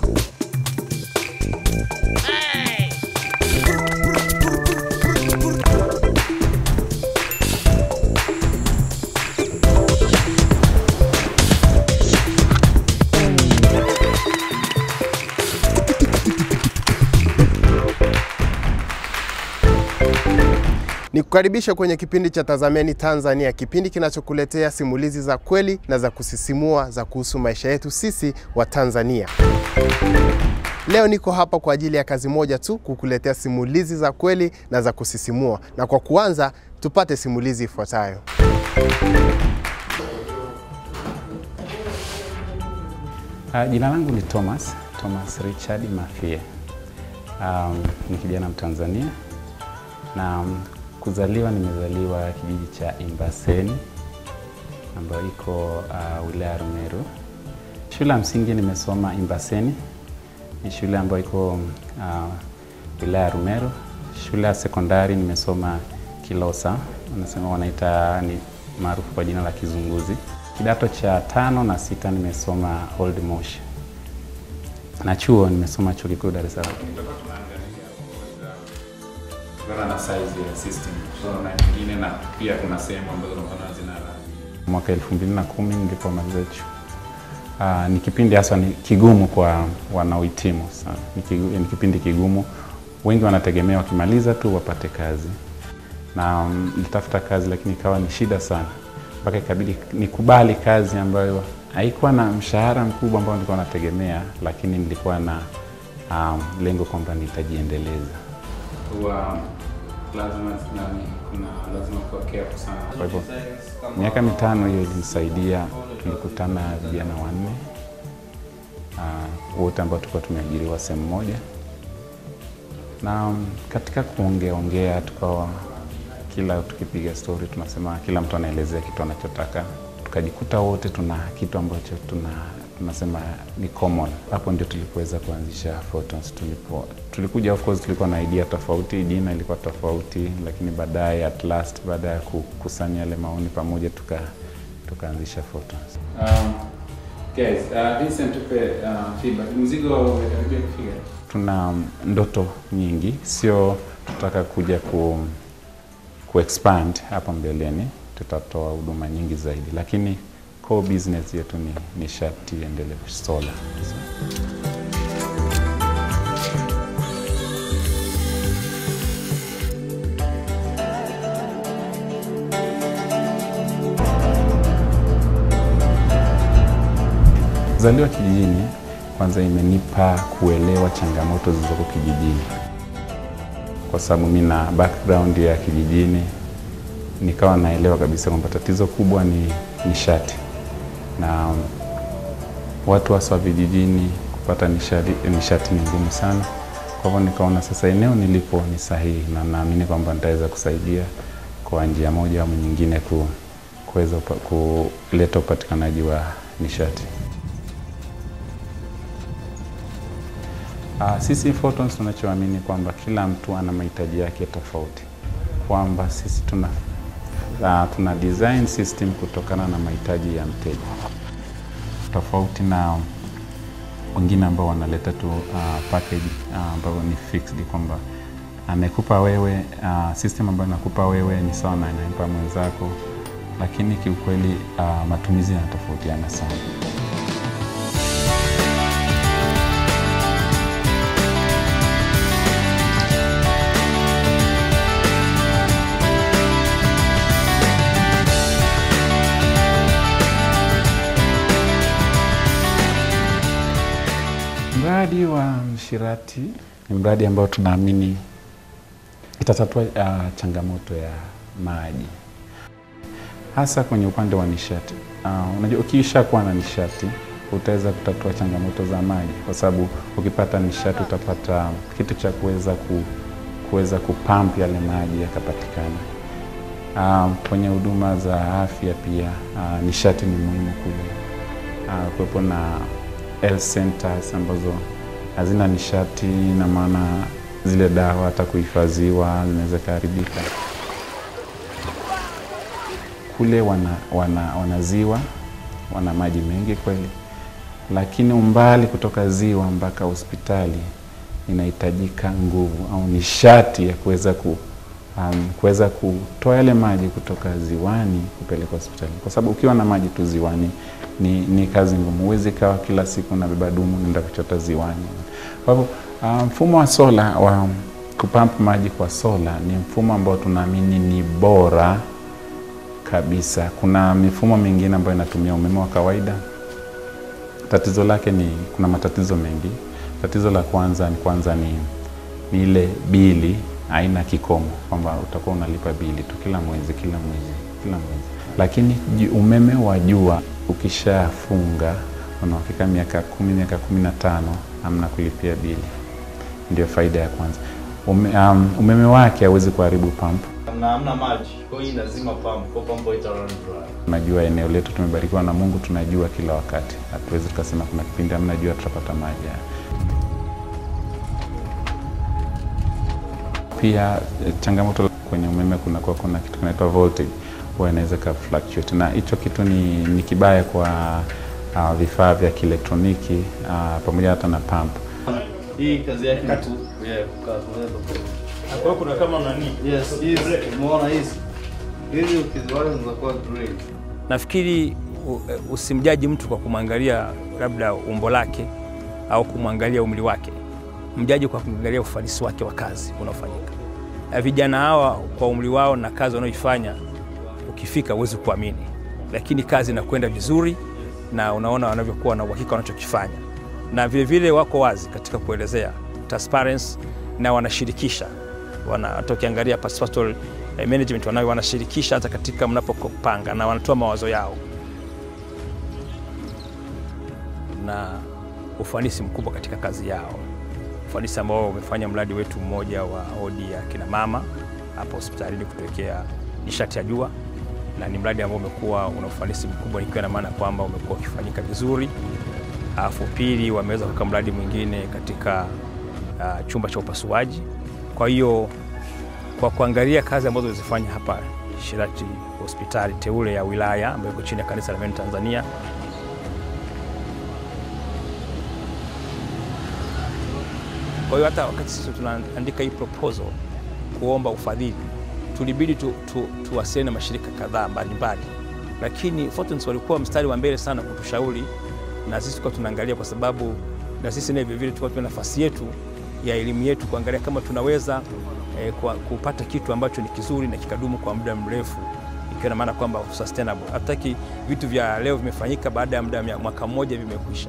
Ni kukaribisha kwenye kipindi cha Tazameni Tanzania, kipindi kinachokuletea simulizi za kweli na za kusisimua za kuhusu maisha yetu sisi wa Tanzania. Leo niko hapa kwa ajili ya kazi moja tu, kukuletea simulizi za kweli na za kusisimua. Na kwa kuanza, tupate simulizi ifuatayo. Uh, jina langu ni Thomas, Thomas Richard Mafie. Um, ni kijana Mtanzania na um, kuzaliwa nimezaliwa kijiji cha Imbaseni ambayo iko uh, wilaya ya Rumeru. Shule ya msingi nimesoma Imbaseni, ni shule ambayo iko uh, wilaya ya Rumeru. Shule ya sekondari nimesoma Kilosa, wanasema wanaita ni maarufu kwa jina la Kizunguzi. Kidato cha tano na sita nimesoma Old Moshi na chuo nimesoma chuo kikuu Dar es Salaam. kutokana na size ya system so, na nyingine na pia kuna sehemu ambazo unaona zina rangi. Mwaka 2010 nilipomaliza chuo. Uh, ni kipindi hasa ni kigumu kwa wanaohitimu sana. Ni, kigu, ni kipindi kigumu, wengi wanategemea wakimaliza tu wapate kazi, na um, nilitafuta kazi lakini ikawa ni shida sana, mpaka ikabidi nikubali kazi ambayo haikuwa na mshahara mkubwa ambao nilikuwa nategemea, lakini nilikuwa na um, lengo kwamba nitajiendeleza. Huwa lazima nani, kuna lazima kuwa careful sana. Kwa hivyo miaka mitano hiyo ilinisaidia. Tulikutana vijana wanne uh, wote ambao tulikuwa tumeajiriwa sehemu moja, na um, katika kuongea ongea tukawa kila tukipiga story tunasema kila mtu anaelezea kitu anachotaka, tukajikuta wote tuna kitu ambacho tuna tunasema ni common. Hapo ndio tulipoweza kuanzisha Photons. Tulipo tulikuja, of course, tulikuwa na idea tofauti, jina ilikuwa tofauti, lakini baadaye at last, baada ya kukusanya yale maoni pamoja, tuka tukaanzisha Photons. Um, guys, uh, Vincent tupe uh, feedback. Mzigo umekaribia kufika. Tuna ndoto nyingi, sio tutaka kuja ku, ku expand hapo mbeleni, tutatoa huduma nyingi zaidi, lakini core business yetu ni nishati endelevu solar. Kuzaliwa kijijini kwanza imenipa kuelewa changamoto zilizoko kijijini, kwa sababu mi na background ya kijijini, nikawa naelewa kabisa kwamba tatizo kubwa ni nishati na watu hasa vijijini kupata nishati, nishati ni ngumu sana. Kwa hivyo nikaona sasa eneo nilipo ni sahihi, na naamini kwamba nitaweza kusaidia kwa njia moja au nyingine ku, kuweza upa, kuleta upatikanaji wa nishati. Uh, sisi Photons tunachoamini kwamba kila mtu ana mahitaji yake tofauti, kwamba sisi tuna uh, tuna design system kutokana na mahitaji ya mteja, tofauti na wengine ambao wanaleta tu uh, package ambayo uh, ni fixed, kwamba amekupa wewe uh, system ambayo nakupa wewe ni sawa na inampa mwenzako, lakini kiukweli uh, matumizi yanatofautiana sana. Mradi wa Mshirati ni mradi ambao tunaamini itatatua uh, changamoto ya maji hasa kwenye upande wa nishati. Uh, unajua ukiisha kuwa na nishati utaweza kutatua changamoto za maji, kwa sababu ukipata nishati utapata kitu cha kuweza ku, kuweza kupamp yale maji yakapatikana. Uh, kwenye huduma za afya pia uh, nishati ni muhimu kule, uh, kuwepo na health centers ambazo hazina nishati, na maana zile dawa hata kuhifadhiwa zinaweza kuharibika. Kule wana, wana, wana ziwa wana maji mengi kweli, lakini umbali kutoka ziwa mpaka hospitali inahitajika nguvu au nishati ya kuweza ku um, kuweza kutoa yale maji kutoka ziwani kupeleka hospitali, kwa sababu ukiwa na maji tu ziwani ni, ni kazi ngumu. Huwezi kawa kila siku unabeba dumu nenda kuchota ziwani. Kwa hivyo uh, mfumo wa sola wa kupamp maji kwa sola ni mfumo ambao tunaamini ni bora kabisa. Kuna mifumo mingine ambayo inatumia umeme wa kawaida. Tatizo lake ni kuna matatizo mengi. Tatizo la kwanza ni kwanza ni, ni ile bili haina kikomo, kwamba utakuwa unalipa bili tu kila mwezi kila mwezi kila mwezi, lakini ju- umeme wa jua ukishafunga unafika miaka kumi miaka kumi na tano hamna kulipia bili. Ndio faida ya kwanza. Ume, um, umeme wake hauwezi kuharibu pump na hamna maji, kwa hiyo lazima pump, kwa pump ita run dry. Unajua, eneo letu tumebarikiwa na Mungu, tunajua kila wakati. Hatuwezi tukasema kuna kipindi hamna jua tutapata maji. Pia eh, changamoto kwenye umeme kunakuwa kuna kitu kinaitwa voltage, huwa inaweza ka fluctuate, na hicho kitu ni, ni kibaya kwa uh, vifaa vya kielektroniki uh, pamoja hata na pump. Hii kazi yake ni ku yeah, kukaa tunaweza Kwa hiyo kuna kama nani Yes, hizi umeona hizi hizi ukiziwasha zinakuwa green. nafikiri u- usimjaji mtu kwa kumwangalia labda umbo lake au kumwangalia umri wake, mjaji kwa kumwangalia ufanisi wake wa kazi unaofanyika. Na Vijana hawa kwa umri wao na kazi wanaoifanya, ukifika huwezi kuamini, lakini kazi inakwenda vizuri na unaona wanavyokuwa na uhakika wanachokifanya, na vile vile wako wazi katika kuelezea transparency na wanashirikisha wana, hata ukiangalia pastoral eh, management wanayo wanashirikisha hata katika mnapopanga na wanatoa mawazo yao na ufanisi mkubwa katika kazi yao, ufanisi ambao umefanya mradi wetu mmoja wa odi ya kina mama hapa hospitalini kutuwekea nishati ya jua, na ni mradi ambao umekuwa una ufanisi mkubwa, ikiwa na maana kwamba umekuwa ukifanyika vizuri. Alafu pili, wameweza kuweka mradi mwingine katika uh, chumba cha upasuaji. Kwa hiyo kwa kuangalia kazi ambazo zilizofanya hapa Shirati hospitali teule ya wilaya ambayo iko chini ya kanisa la Meni Tanzania, kwa hiyo hata wakati sisi tunaandika hii proposal kuomba ufadhili, tulibidi tu, tu, tuwasiliane na mashirika kadhaa mbalimbali, lakini Fortens walikuwa mstari wa mbele sana kutushauri, na sisi tulikuwa tunaangalia, kwa sababu na sisi naye vilevile tulikuwa tuna nafasi yetu ya elimu yetu kuangalia kama tunaweza eh, kwa, kupata kitu ambacho ni kizuri na kikadumu kwa muda mrefu, ikiwa na maana kwamba sustainable. Hatutaki vitu vya leo vimefanyika baada ya muda wa mwaka mmoja vimekwisha.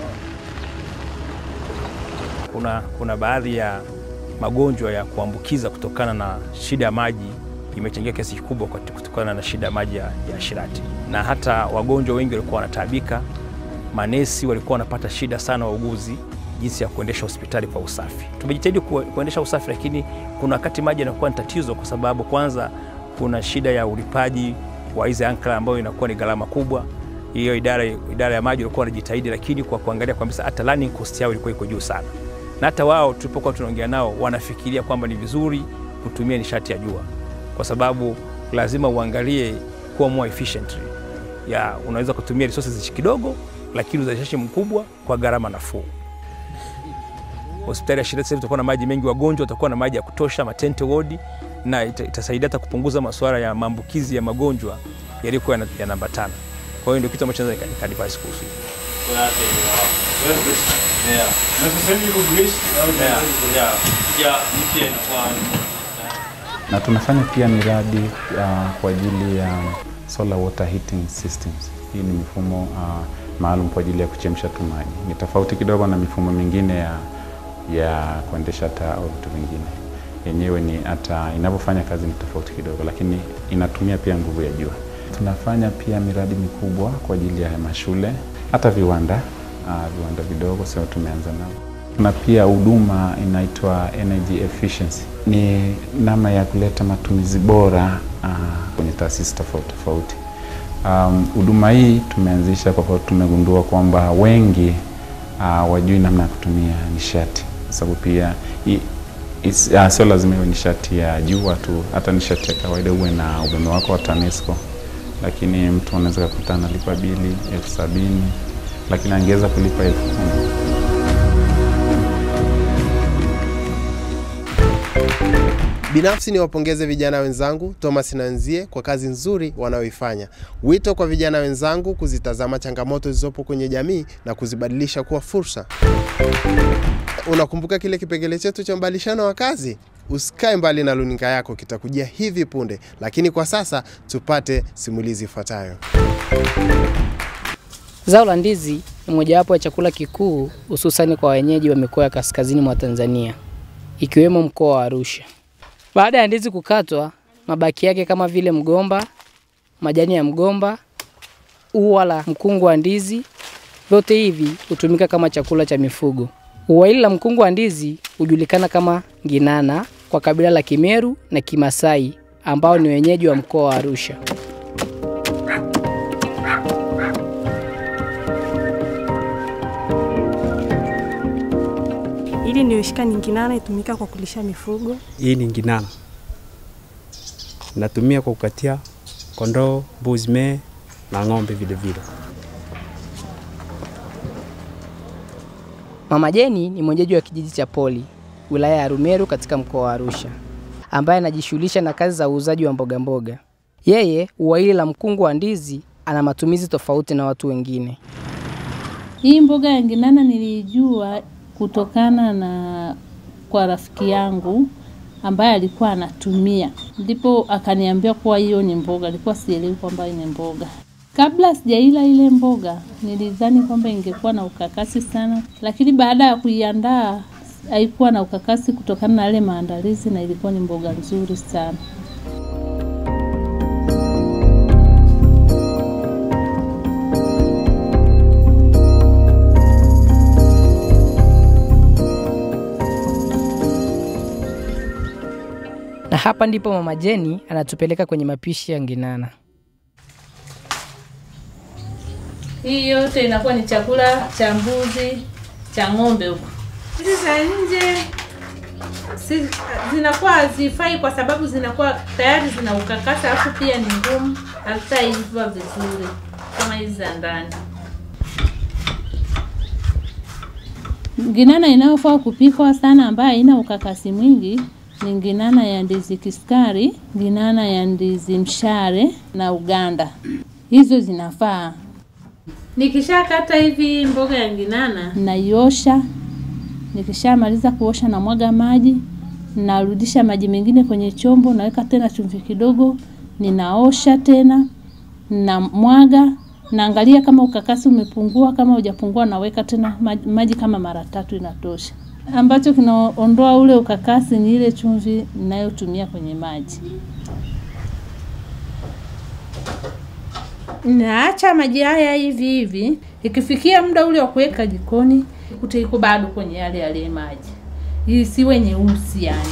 Kuna, kuna baadhi ya magonjwa ya kuambukiza kutokana na shida ya maji imechangia kiasi kikubwa kwa- kutokana na shida ya maji ya, ya Shirati, na hata wagonjwa wengi walikuwa wanataabika. Manesi walikuwa wanapata shida sana, wauguzi, jinsi ya kuendesha hospitali kwa usafi. Tumejitahidi ku, kuendesha usafi, lakini kuna wakati maji yanakuwa ni tatizo, kwa sababu kwanza kuna shida ya ulipaji wa hizi ankara ambayo inakuwa ni gharama kubwa. Hiyo idara, idara ya maji walikuwa wanajitahidi, lakini kwa kuangalia kabisa hata running cost yao ilikuwa iko juu sana na hata wao tulipokuwa tunaongea nao wanafikiria kwamba ni vizuri kutumia nishati ya jua, kwa sababu lazima uangalie kuwa more efficiently. Ya, unaweza kutumia resources kidogo, lakini uzalishaji mkubwa kwa gharama nafuu. Hospitali ya Shirati sasa hivi tutakuwa na maji mengi, wagonjwa watakuwa na maji ya kutosha, matente wodi, na ita- itasaidia hata kupunguza masuala ya maambukizi ya magonjwa yaliyokuwa yana- yanaambatana. Kwa hiyo ndio kitu ambacho naweza nika- nikadvise kuhusu hilo. Kwa yake ni wao. Yeah. Na sasa hivi iko grease au Yeah. Yeah. Yeah, mpya inakuwa na tunafanya pia miradi uh, kwa ajili ya solar water heating systems. Hii ni mifumo uh, maalum kwa ajili ya kuchemsha tu maji. Ni tofauti kidogo na mifumo mingine ya, ya kuendesha taa au vitu vingine. Yenyewe ni hata inavyofanya kazi ni tofauti kidogo, lakini inatumia pia nguvu ya jua. Tunafanya pia miradi mikubwa kwa ajili ya mashule, hata viwanda uh, viwanda vidogo sio tumeanza nao. Kuna pia huduma inaitwa energy efficiency, ni namna ya kuleta matumizi bora uh, kwenye taasisi tofauti tofauti. Um, Huduma hii tumeanzisha kwa sababu tumegundua kwamba wengi uh, wajui namna ya kutumia nishati, kwa sababu pia i- is- uh, sio lazima iwe nishati ya jua tu, hata nishati ya kawaida uwe na umeme wako wa TANESCO, lakini mtu anaweza kukuta analipa bili elfu sabini lakini angeweza kulipa elfu kumi. Binafsi ni wapongeze vijana wenzangu Thomas na Nzie kwa kazi nzuri wanayoifanya. Wito kwa vijana wenzangu kuzitazama changamoto zilizopo kwenye jamii na kuzibadilisha kuwa fursa. Unakumbuka kile kipengele chetu cha mbadilishano wa kazi? Usikae mbali na luninga yako, kitakujia hivi punde. Lakini kwa sasa tupate simulizi ifuatayo. Zao la ndizi ni mojawapo ya chakula kikuu hususani kwa wenyeji wa mikoa ya kaskazini mwa Tanzania ikiwemo mkoa wa Arusha. Baada ya ndizi kukatwa, mabaki yake kama vile mgomba, majani ya mgomba, ua la mkungu wa ndizi, vyote hivi hutumika kama chakula cha mifugo. Ua hili la mkungu wa ndizi hujulikana kama nginana kwa kabila la Kimeru na Kimasai ambao ni wenyeji wa mkoa wa Arusha. Ili nioshika ni nginana itumika kwa kulisha mifugo. Hii ni nginana, natumia kwa kukatia kondoo, mbuzi, mee na ng'ombe vile vile. Mama Jeni ni mwenyeji wa kijiji cha Poli, wilaya ya Rumeru katika mkoa wa Arusha, ambaye anajishughulisha na kazi za uuzaji wa mboga mboga. Yeye ua hili la mkungu wa ndizi ana matumizi tofauti na watu wengine. Hii mboga ya nginana nilijua kutokana na kwa rafiki yangu ambaye alikuwa anatumia, ndipo akaniambia kuwa hiyo ni mboga. Alikuwa sielewi kwamba ni mboga. Kabla sijaila ile mboga, nilidhani kwamba ingekuwa na ukakasi sana, lakini baada ya kuiandaa haikuwa na ukakasi kutokana na yale maandalizi, na ilikuwa ni mboga nzuri sana. Na hapa ndipo Mama Jeni anatupeleka kwenye mapishi ya nginana. Hii yote inakuwa ni chakula cha mbuzi, cha ng'ombe huko. Hizi za nje si, zinakuwa hazifai kwa sababu zinakuwa tayari zina ukakasa, alafu pia ni ngumu, hazitaiva vizuri kama hizi za ndani. Nginana inayofaa kupikwa sana ambayo haina ukakasi mwingi ni nginana ya ndizi kiskari, nginana ya ndizi mshare na uganda. Hizo zinafaa. Nikishakata hivi mboga ya nginana, Naiosha, nikishamaliza kuosha na mwaga maji, narudisha maji mengine kwenye chombo, naweka tena chumvi kidogo, ninaosha tena, na mwaga, naangalia kama ukakasi umepungua. Kama hujapungua, naweka tena maji, maji kama mara tatu inatosha. Ambacho kinaondoa ule ukakasi ni ile chumvi ninayotumia kwenye maji. naacha maji haya hivi hivi. Ikifikia muda ule wa kuweka jikoni, ikute iko bado kwenye yale yale maji, isiwe nyeusi yani.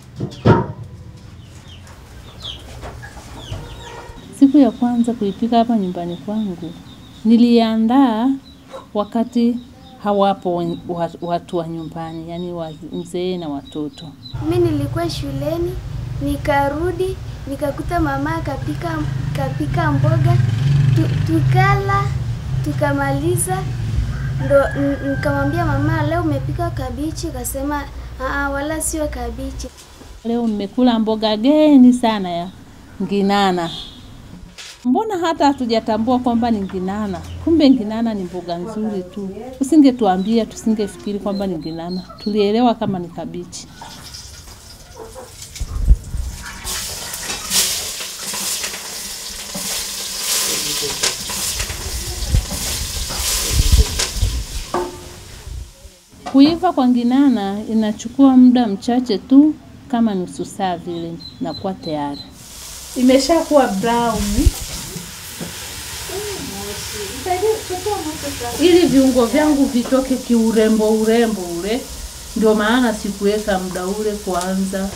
Siku ya kwanza kuipika hapa nyumbani kwangu, niliandaa wakati hawapo wen- wa- watu wa nyumbani, yani mzee na watoto. Mi nilikuwa shuleni nikarudi nikakuta mama kapika kapika mboga tu, tukala tukamaliza, ndo n- nikamwambia mama, leo umepika kabichi? Kasema "Aa, wala sio kabichi. Leo nimekula mboga geni sana ya nginana. Mbona hata hatujatambua kwamba ni nginana? Kumbe nginana ni mboga nzuri tu. Usingetuambia, tusingefikiri kwamba ni nginana, tulielewa kama ni kabichi. Kuiva kwa nginana inachukua muda mchache tu, kama nusu saa vile, nakuwa tayari. Imeshakuwa brown ili viungo vyangu vitoke kiurembo urembo ule, ndio maana sikuweka muda ule kwanza.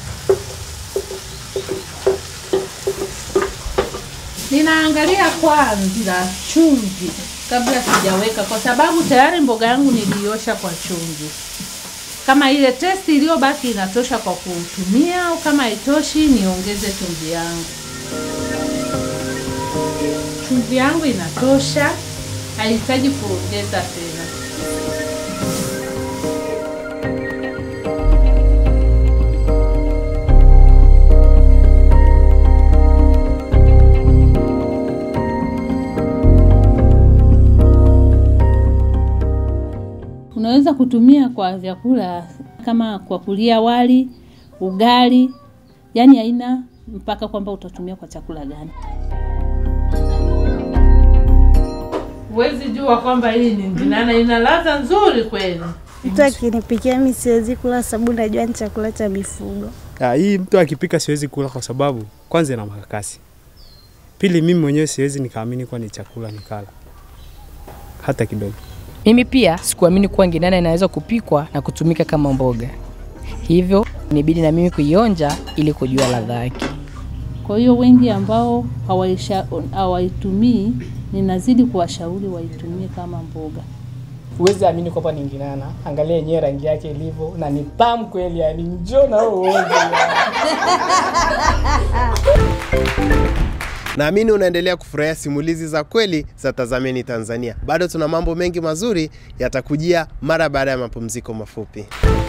Ninaangalia kwanza chumvi kabla sijaweka, kwa sababu tayari mboga yangu niliosha kwa chumvi. Kama ile testi iliyobaki inatosha kwa kutumia, au kama haitoshi niongeze chumvi yangu. Chumvi yangu inatosha. hahitaji kuongeza tena. Unaweza kutumia kwa vyakula kama kwa kulia wali, ugali, yaani haina mpaka kwamba utatumia kwa chakula gani. Huwezi jua kwamba hii ni ndinana, ina ladha nzuri kweli. Mtu akinipikia mi siwezi kula sababu najua ni chakula cha mifugo. Ah, hii mtu akipika siwezi kula kwa sababu kwanza ina makakasi. Pili mimi mwenyewe siwezi nikaamini kuwa ni chakula nikala hata kidogo. Mimi pia sikuamini kuwa nginana inaweza kupikwa na kutumika kama mboga, hivyo nibidi na mimi kuionja ili kujua ladha yake. Kwa hiyo wengi ambao hawaisha- hawaitumii, ninazidi kuwashauri waitumie kama mboga. Huwezi amini kwamba ni nginana. Angalia yenyewe rangi yake ilivyo na ni tamu kweli, yani njoo na wewe uonje. Naamini unaendelea kufurahia simulizi za kweli za Tazameni Tanzania. Bado tuna mambo mengi mazuri yatakujia mara baada ya mapumziko mafupi.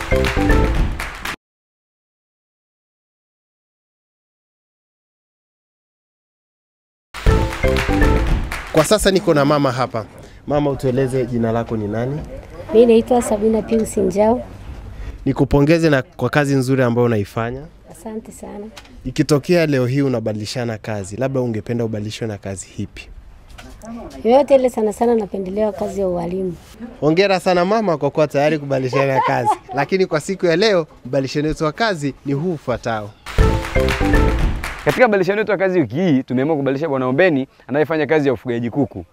Kwa sasa niko na mama hapa. Mama, utueleze jina lako ni nani? Mi naitwa Sabina Pius Njau. Nikupongeze na kwa kazi nzuri ambayo unaifanya. Asante sana. Ikitokea leo hii unabadilishana kazi, labda ungependa ubadilishwe na kazi hipi? Yoyote ile, sana sana napendelea kazi ya ualimu. Hongera sana mama kwa kuwa tayari kubadilishana kazi, lakini kwa siku ya leo mbadilishano wetu wa kazi ni huu ufuatao. Katika badilishano yetu ya kazi wiki hii tumeamua kubadilisha Bwana Ombeni anayefanya kazi ya ufugaji kuku.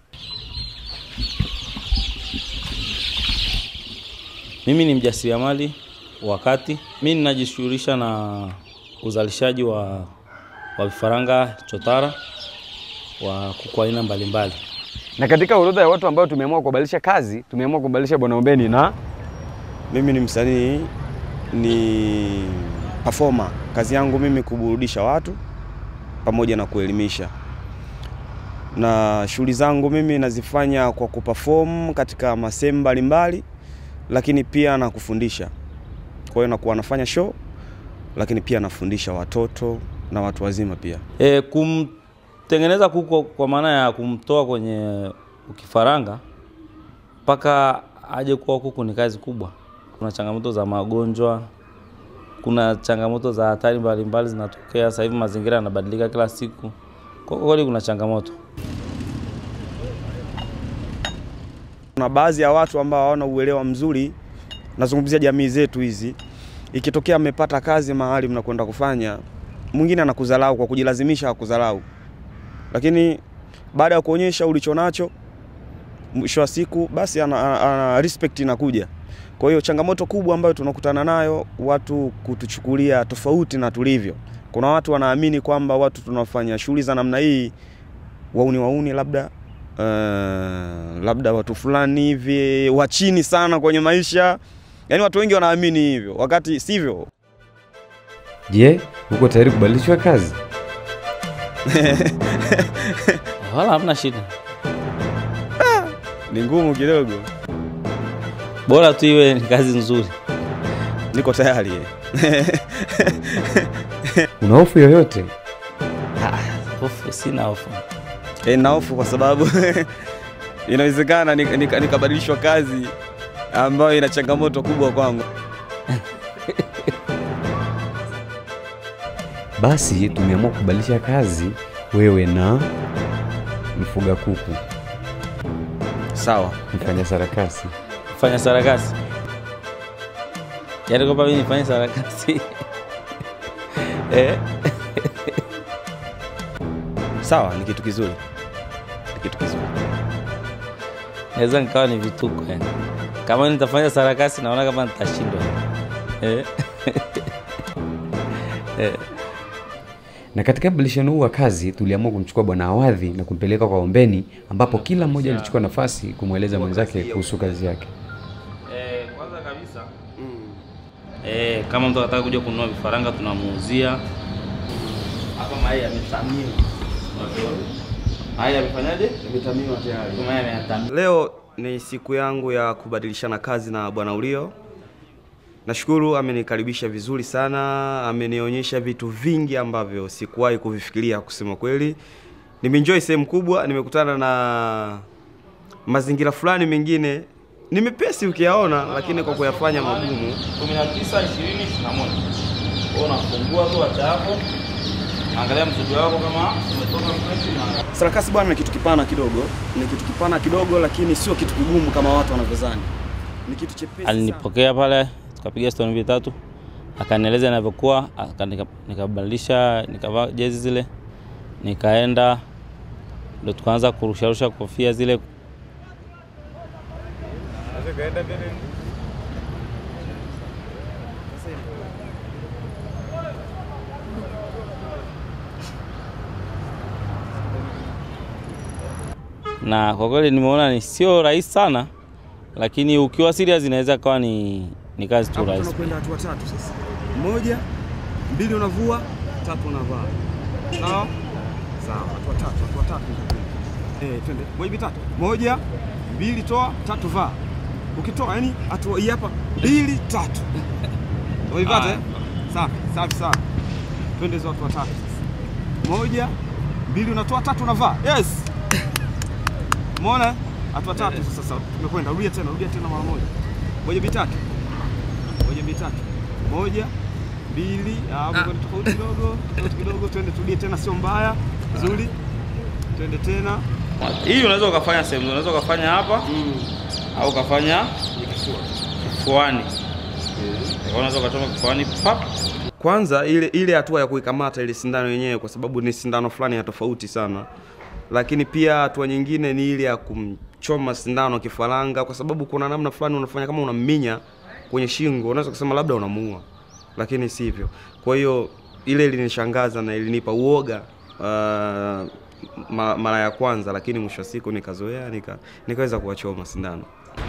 Mimi ni mjasiriamali wakati mimi ninajishughulisha na uzalishaji wa, wa vifaranga chotara wa kuku aina mbalimbali. Na katika orodha ya watu ambao tumeamua kubadilisha kazi, tumeamua kubadilisha Bwana Ombeni na Mimi ni msanii, ni performer. Kazi yangu mimi kuburudisha watu pamoja na kuelimisha, na shughuli zangu mimi nazifanya kwa kuperform katika masehemu mbalimbali, lakini pia na kufundisha. Kwa hiyo nakuwa nafanya show, lakini pia nafundisha watoto na watu wazima pia. E, kumtengeneza kuku kwa maana ya kumtoa kwenye ukifaranga mpaka aje kuwa kuku ni kazi kubwa. Kuna changamoto za magonjwa, kuna changamoto za hatari mbalimbali zinatokea. Sasa hivi mazingira yanabadilika kila siku, kwa kweli kuna changamoto. Kuna baadhi ya watu ambao hawana uelewa mzuri, nazungumzia jamii zetu hizi. Ikitokea amepata kazi mahali mnakwenda kufanya, mwingine anakudharau kwa kujilazimisha akudharau, lakini baada ya kuonyesha ulicho nacho, mwisho wa siku basi ana, ana, ana respect inakuja. Kwa hiyo changamoto kubwa ambayo tunakutana nayo, watu kutuchukulia tofauti na tulivyo. Kuna watu wanaamini kwamba watu tunafanya shughuli za namna hii wauni wauni labda uh, labda watu fulani hivi wa chini sana kwenye maisha. Yaani watu wengi wanaamini hivyo, wakati sivyo. Je, uko tayari kubadilishwa kazi? Wala hamna shida, Ni ngumu kidogo. bora tu iwe ni kazi nzuri. Niko tayari. Una hofu yoyote? Hofu sina hofu. E, na hofu kwa sababu inawezekana nik- nik- nikabadilishwa kazi ambayo ina changamoto kubwa kwangu. Basi tumeamua kubadilisha kazi, wewe na mfuga kuku. Sawa. Mfanya sarakasi. Fanya sarakasi, yaani kwamba mimi nifanye sarakasi eh? Sawa, ni kitu kizuri, ni kitu kizuri. naweza nikawa ni vituko yani. Kama nitafanya sarakasi naona kama nitashindwa eh? eh. Na katika mbadilishano huu wa kazi tuliamua kumchukua Bwana Awadhi na kumpeleka kwa Ombeni, ambapo kila mmoja alichukua nafasi kumweleza mwenzake kuhusu kazi yake. Eh, kwanza kabisa eh, kama mtu anataka kuja kununua vifaranga tunamuuzia hapa mayai yametamiwa, Unaviona? Haya, amefanyaje? Imetamiwa tayari. Kama yeye ametamiwa. Leo ni siku yangu ya kubadilishana kazi na Bwana Ulio. Nashukuru amenikaribisha vizuri sana, amenionyesha vitu vingi ambavyo sikuwahi kuvifikiria kusema kweli. Nimeenjoy sehemu kubwa, nimekutana na mazingira fulani mengine ni mepesi ukiyaona, lakini kwa kuyafanya magumu. 19 20 21. Wewe unafungua tu acha hapo. Angalia mzigo wako kama umetoka fresh na Sarakasi bwana ni kitu kipana kidogo, ni kitu kipana kidogo, lakini sio kitu kigumu kama watu wanavyodhani. Ni kitu chepesi sana. alinipokea pale, tukapiga stori mbili tatu, akanieleza inavyokuwa, aka- nika- nikabadilisha, nikavaa jezi zile, nikaenda ndo tukaanza kurusharusha kofia zile. na kwa kweli nimeona ni sio rahisi sana, lakini ukiwa serious inaweza kawa ni, ni kazi tu Hapo rahisi. tunakwenda hatua tatu sasa. Moja, mbili unavua, tatu unavaa. Sawa? Sawa, hatua tatu, hatua tatu. Eh, twende. Moja mbili tatu. Moja, mbili toa, tatu vaa. Ukitoa yani hatua hii hapa, mbili tatu. Umeipata? eh? Safi, safi sawa. Twende hizo hatua tatu sasa. Moja, mbili unatoa, tatu unavaa. Yes. Umeona? Hatua tatu sasa sasa. Tumekwenda. Rudia tena, rudia tena mara moja. Moja mbili tatu. Moja mbili tatu. Moja, mbili, ah, ah. tofauti kidogo, tofauti kidogo, twende turudie tena, sio mbaya. Nzuri. Twende tena. Hii unaweza ukafanya sehemu, unaweza ukafanya hapa au ukafanya kifuani. Unaweza ukachoma kifuani pap. Kwanza ile ile hatua ya kuikamata ile sindano yenyewe, kwa sababu ni sindano fulani ya tofauti sana, lakini pia hatua nyingine ni ile ya kumchoma sindano kifaranga, kwa sababu kuna namna fulani unafanya kama unamminya kwenye shingo, unaweza kusema labda unamuua, lakini sivyo. Kwa hiyo ile ilinishangaza na ilinipa uoga uh, ma- mara ya kwanza, lakini mwisho wa siku nikazoea, nika, nikaweza kuwachoma sindano.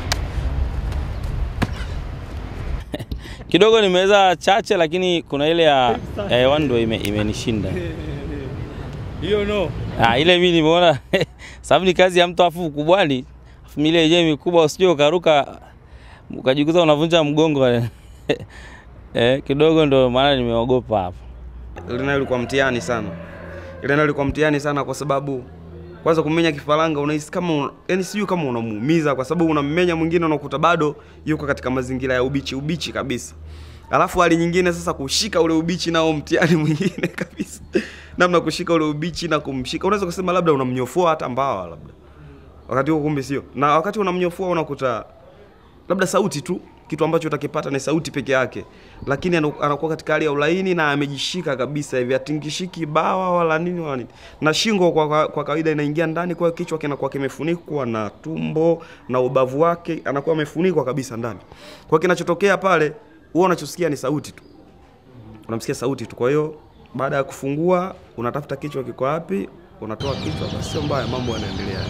Kidogo nimeweza chache, lakini kuna ile ya ya hewani ndio ime- imenishinda. Hiyo no. Ah, ile mimi nimeona sababu ni kazi ya mtu afu ukubwani, afu ile yenyewe mikubwa, usije ukaruka ukajikuta unavunja mgongo eh, kidogo ndo maana nimeogopa hapo. ile nayo ilikuwa mtihani sana. Ile nayo ilikuwa mtihani sana kwa sababu kwanza kummenya kifaranga unahisi kama una, yani sijui kama unamuumiza kwa sababu unammenya mwingine unakuta bado yuko katika mazingira ya ubichi ubichi kabisa. Alafu hali nyingine sasa kushika ule ubichi nao mtihani mwingine kabisa. Namna kushika ule ubichi na kumshika unaweza kusema labda unamnyofoa hata mbawa labda. Wakati huo kumbe sio. Na wakati unamnyofoa unakuta labda sauti tu kitu ambacho utakipata ni sauti peke yake, lakini anu- anakuwa katika hali ya ulaini na amejishika kabisa hivi, atingishiki bawa wala nini wala nini, na shingo kwa, kwa, kwa kawaida inaingia ndani, kwa hiyo kichwa kinakuwa kimefunikwa na tumbo na ubavu wake anakuwa amefunikwa kabisa ndani. Kwa hiyo kinachotokea pale, huwa unachosikia ni sauti tu, unamsikia sauti tu. Kwa hiyo baada ya kufungua, unatafuta kichwa kiko wapi, unatoa kichwa, basi sio mbaya, mambo yanaendelea.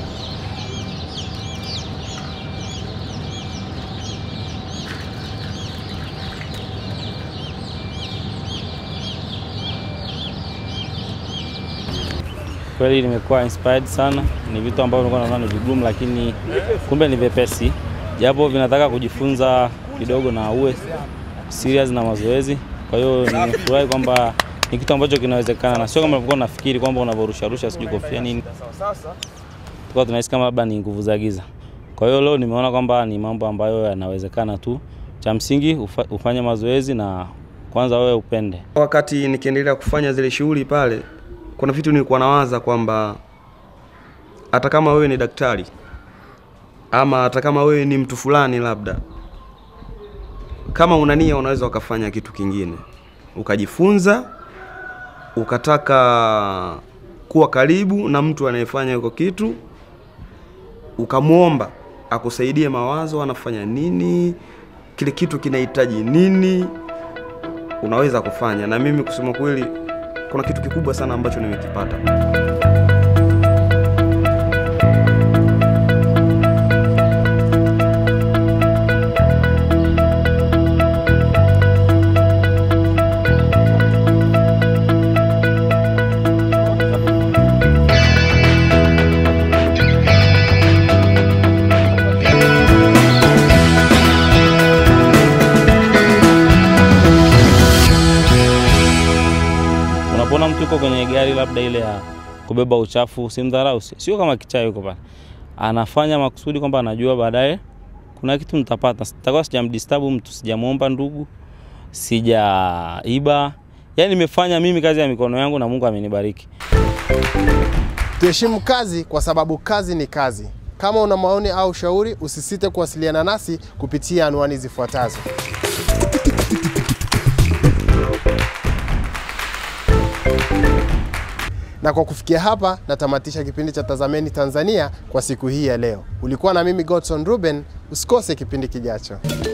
Kweli nimekuwa inspired sana, ni vitu ambavyo nilikuwa naona ni vigumu, lakini kumbe ni vyepesi, japo vinataka kujifunza kidogo na uwe serious na mazoezi. Kwa hiyo nimefurahi kwamba ni kitu ambacho kinawezekana na sio kama ulivyokuwa unafikiri kwamba unavyorusharusha sijui kofia nini, tulikuwa tunahisi kama labda ni nguvu za giza. Kwa hiyo leo nimeona kwamba ni mambo ambayo yanawezekana tu. Cha msingi ufa, ufanye mazoezi na kwanza wewe upende. Wakati nikiendelea kufanya zile shughuli pale, kuna vitu nilikuwa nawaza kwamba hata kama wewe ni daktari ama hata kama wewe ni mtu fulani, labda kama una nia, unaweza ukafanya kitu kingine, ukajifunza, ukataka kuwa karibu na mtu anayefanya hiko kitu, ukamwomba akusaidie mawazo, anafanya nini, kile kitu kinahitaji nini, unaweza kufanya. Na mimi kusema kweli, kuna kitu kikubwa sana ambacho nimekipata. tuko kwenye gari labda ile ya kubeba uchafu, simdharau, si- sio kama kichaa yuko pale, anafanya makusudi kwamba anajua baadaye kuna kitu nitapata, sitakuwa sijamdisturb mtu, sijamwomba ndugu, sijaiba, yaani nimefanya mimi kazi ya mikono yangu na Mungu amenibariki. Tuheshimu kazi kwa sababu kazi ni kazi. Kama una maoni au ushauri, usisite kuwasiliana nasi kupitia anwani zifuatazo. Na kwa kufikia hapa natamatisha kipindi cha Tazameni Tanzania kwa siku hii ya leo. Ulikuwa na mimi Godson Ruben, usikose kipindi kijacho.